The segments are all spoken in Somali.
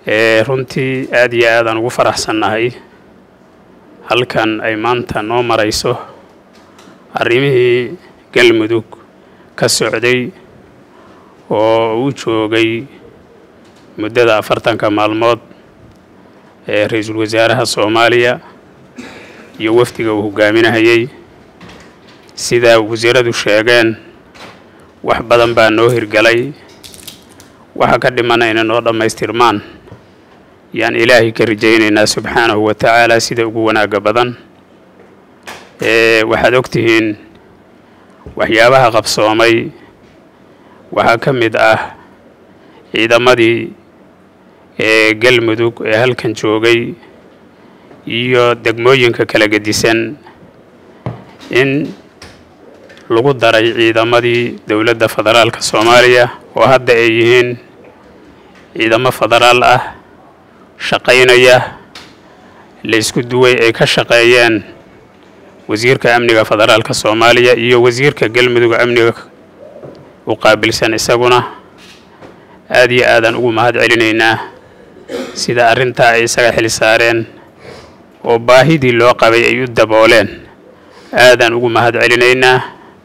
runtii aad iyo aadaan ugu faraxsannahay halkan ay maanta noo marayso arrimihii galmudug ka socday oo uu joogay muddada afartanka maalmood ee ra-iisul wasaaraha soomaaliya iyo wafdiga uu hogaaminahayey sida wasiiradu sheegeen wax badan baa noo hirgalay waxa ka dhimana inay noo dhammaystirmaan yaan ilaahay ka rajaynaynaa subxaanahu wa tacaala sida ugu wanaagga badan waxaad og tihiin waxyaabaha qabsoomay waxaa ka mid ah ciidamadii ee galmudug ee halkan joogay iyo degmooyinka kala gedisan in lagu daray ciidamadii dowladda federaalka soomaaliya oo hadda ay yihiin ciidamo federaal ah shaqaynaya la isku duway ay ka shaqeeyeen wasiirka amniga federaalka soomaaliya iyo wasiirka galmudug amniga u qaabilsan isaguna aad iyo aadaan ugu mahad celinaynaa sida arrintaa ay isaga xil saareen oo baahidii loo qabay ay u dabooleen aadaan ugu mahad celinaynaa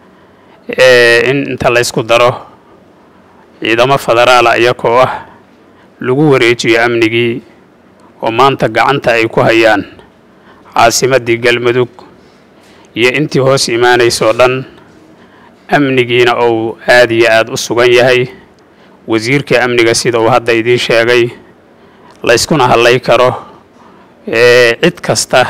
in inta la ysku daro ciidamo federaala iyakoo ah lagu wareejiyo amnigii oo maanta gacanta ay ku hayaan caasimaddii galmudug iyo intii hoos imaanaysoo dhan amnigiina uu aad iyo aad u sugan yahay wasiirka amniga sida uu hadda idiin sheegay layskuna hadlay karo cid kasta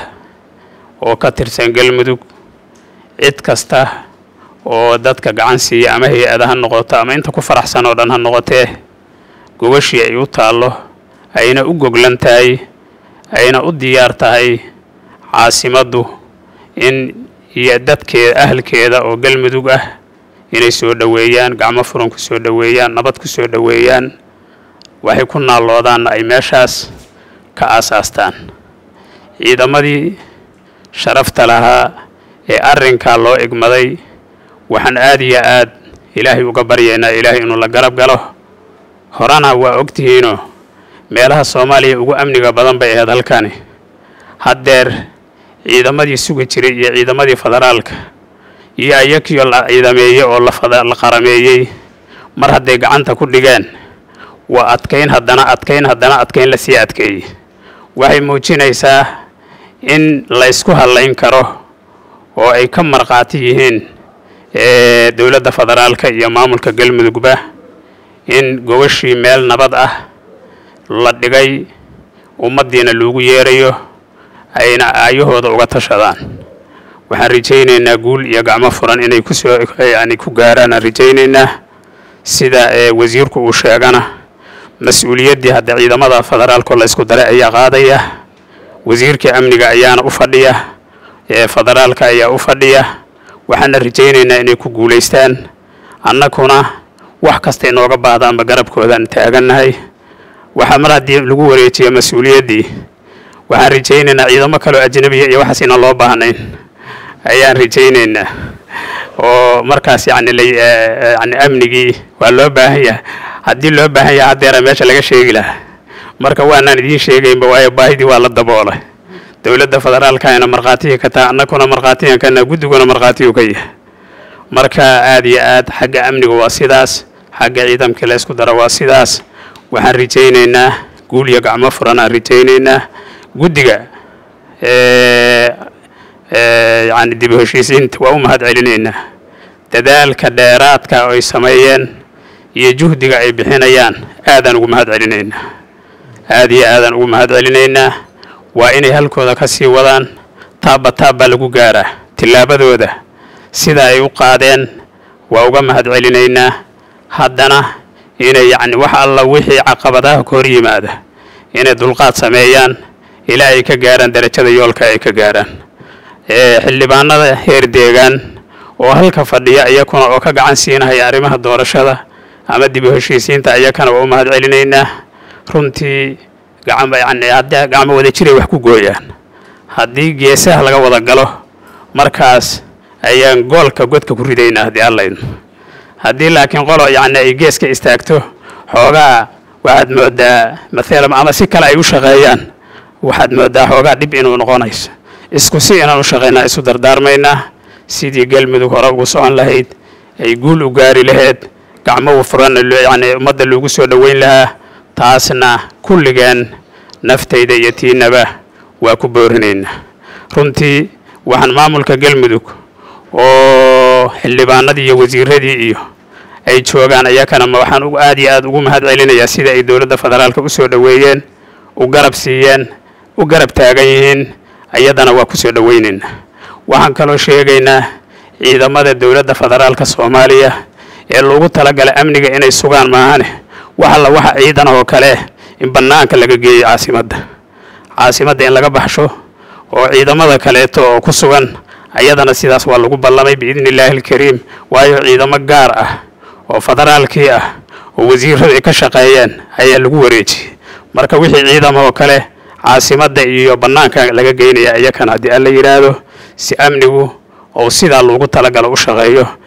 oo ka tirsan galmudug cid kasta oo dadka gacan siiya ama hay-ada ha noqoto ama inta ku faraxsan oo dhan ha noqotee gogashii ay u taallo ayna u goglan tahay ayna u diyaar tahay caasimaddu in iyo dadkeeda ahalkeeda oo galmudug ah inay soo dhoweeyaan gacmo furan ku soo dhoweeyaan nabad ku soo dhoweeyaan waxay ku naalloodaanna ay meeshaas ka aasaastaan ciidamadii sharafta lahaa ee arrinkaa loo igmaday waxaan aad iyo aad ilaahay uga baryaynaa ilaahay inuu la garab galo horena waa ogtihiinoo meelaha soomaaliya ugu amniga badan bay ahayd halkani haddeer ciidamadii sugi jiray iyo ciidamadii federaalka iyo ayakiyo la ciidameeyey oo la qarameeyey mar hadday gacanta ku dhigeen waa adkayn haddana adkayn haddana adkayn lasii adkeeyey waxay muujinaysaa in laysku hadlayn karo oo ay ka markhaati yihiin dowladda federaalka iyo maamulka galmudugba in gobashii meel nabad ah la dhigay ummaddiina loogu yeerayo ayna aayahooda uga tashadaan waxaan rajaynaynaa guul iyo gacmo furan inay kusoo yani ku gaaraan aan rajaynaynaa sida wasiirku uu sheegana mas-uuliyaddii hadda ciidamada federaalkoo la ysku daray ayaa qaadaya wasiirka amniga ayaana u fadhiya federaalka ayaa u fadhiya waxaana rajaynaynaa inay ku guulaystaan annaguna wax kasta inooga baahdaanba garabkoodaan taagannahay waxaa mar haddii lagu wareejiyo mas-uuliyaddii waxaan rajaynaynaa ciidamo kaleo ajnabiya iyo waxaas inaan loo baahnayn ayaan rajaynaynaa oo markaas yani yani amnigii waa loo baahan yahay haddii loo baahan yahay haddeera meesha laga sheegi lahaa marka waanaan idiin sheegaynba waayo baahidii waa la daboolay dowladda federaalkana markhaatihii ka taha annaguna markhaatiyan kana guddiguna markhaatiyuu ka yahay marka aad iyo aad xagga amniga waa sidaas xagga ciidamkii la ysku daro waa sidaas waxaan rajaynaynaa guul iyo gacmo furan aan rajaynaynaa guddiga yani dib u heshiisiinta waa u mahad celinaynaa dadaalka dheeraadka oo ay sameeyeen iyo juhdiga ay bixinayaan aadaan ugu mahad celinaynaa aad iyo aadaan ugu mahad celinaynaa waa inay halkooda ka sii wadaan taabba taabbaa lagu gaaraa tillaabadooda sida ay u qaadeen waa uga mahad celinaynaa haddana inay yacni wax alla wixii caqabadaha ka hor yimaada inay dulqaad sameeyaan ilaa ay ka gaaraan darajada yoolka ay ka gaaraan xildhibaanada heer deegaan oo halka fadhiya iyakuna oo ka gacan siinahaya arrimaha doorashada ama dib u heshiisiinta iyakana waa u mahad celinaynaa runtii gacan yani haddii gacmo wada jiray wax ku gooyaan haddii geesaha laga wada galo markaas ayaan goolka godka ku ridaynaa haddii allayno haddii laakiin qolo yacni ay geeska istaagto xoogaa waxaad moodaa maalan ama si kale ay u shaqeeyaan waxaad moodaa xoogaa dhib inuu noqonayso isku si inaan u shaqaynaa isu dardaarmaynaa sidii galmudug hore ugu socon lahayd ay guul u gaari lahayd gacmo furanna yani ummadda loogu soo dhoweyn lahaa taasna kulligeen naftayda iyo tiinaba waa ku boorinaynaa runtii waxaan maamulka galmudug oo xildhibaanadii iyo wasiiradii iyo ay joogaan ayakana waxaan aad iyo aad ugu mahad celinayaa sida ay dowladda federaalka u soo dhoweeyeen u garab siiyeen u garab taagan yihiin ayadana waa ku soo dhoweynaynaa waxaan kaloo sheegaynaa ciidamada dowladda federaalka soomaaliya ee loogu talagalay amniga inay sugaan maahane wax alla waxa ciidan oo kale in bannaanka laga geeyo caasimadda caasimadda in laga baxsho oo ciidamada kaleeto oo ku sugan ayadana sidaas waa lagu ballamay biidni illaahi alkariim waayo ciidamo gaar ah oo federaalkii ah oo wasiiradu ay ka shaqeeyeen ayaa lagu wareejiyey marka wixii ciidamo oo kale caasimadda iyo bannaanka laga geynaya iyakana haddii alla yidhaahdo si amnigu oo sidaa loogu talagalo u shaqeeyo